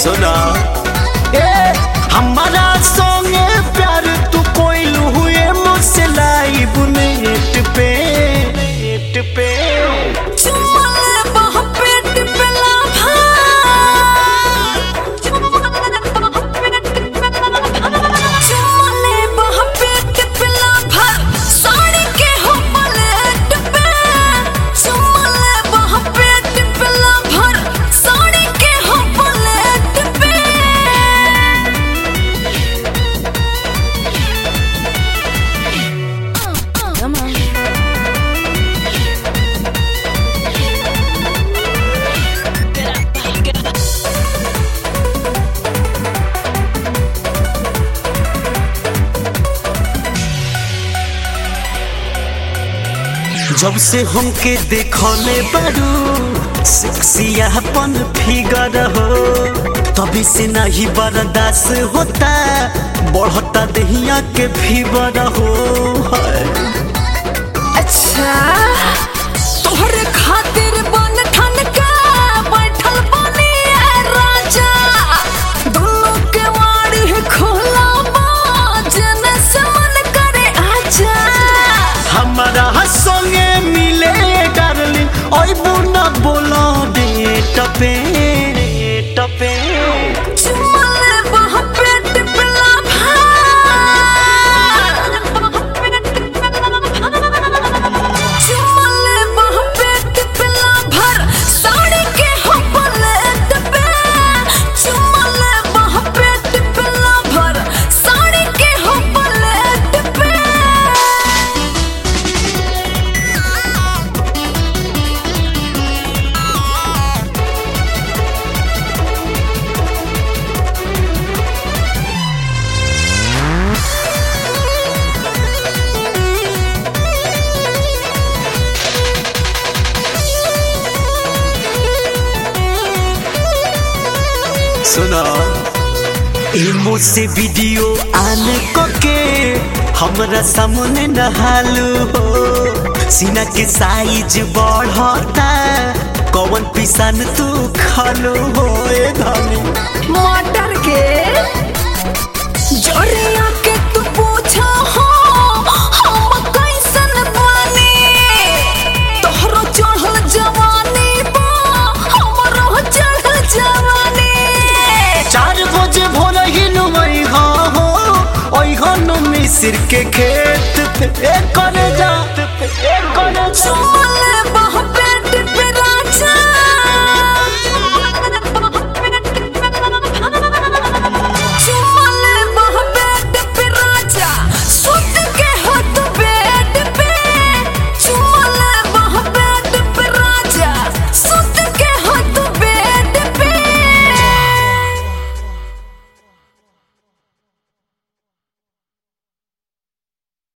सुना ए हमारा संगे प्यार तू कोई हुए मुझसे लाइव नेट पे नेट पे चुम्माले बह पेट पे लाभा चुम्माले बह पेट पे लाभा साड़ी के हो पलेट पे चुम्माले बह पेट पे लाभा साड़ी के हो पलेट पे Come on. जब से हमके देखले बारू सेक्सियापन फिगर हो तभी से नहीं बर्दाश्त होता बढ़ता दहिया के फीवर हो हाय। अच्छा तोहरे खातिर बन ठन के बैठल बनी है राजा दोनों के वाड़ी है खोला बाजन से मन करे आजा हमारा संगे मिले डार्लिंग ओए बुना बोलो डेट पे डेट पे चुम्माले बह पेट पे लाभा चुम्माले बह पेट पे लाभा साड़ी के हो पलेट पे चुम्माले बह पेट पे लाभा साड़ी के हो पलेट पे सुनो इमो से वीडियो आन के हमरा सामने नहालू हो सीना के साइज बढ़ता कौन पिसान तू खालू हो ए धनी मटर के जोरिया के तू पूछा हो हम कैसन बानी तोहरो चढ़ल जवानी बा हमरो चढ़ल जवानी चार बजे भोर ही नुमई हो ओई हो मिसिर के खेत पे ए कर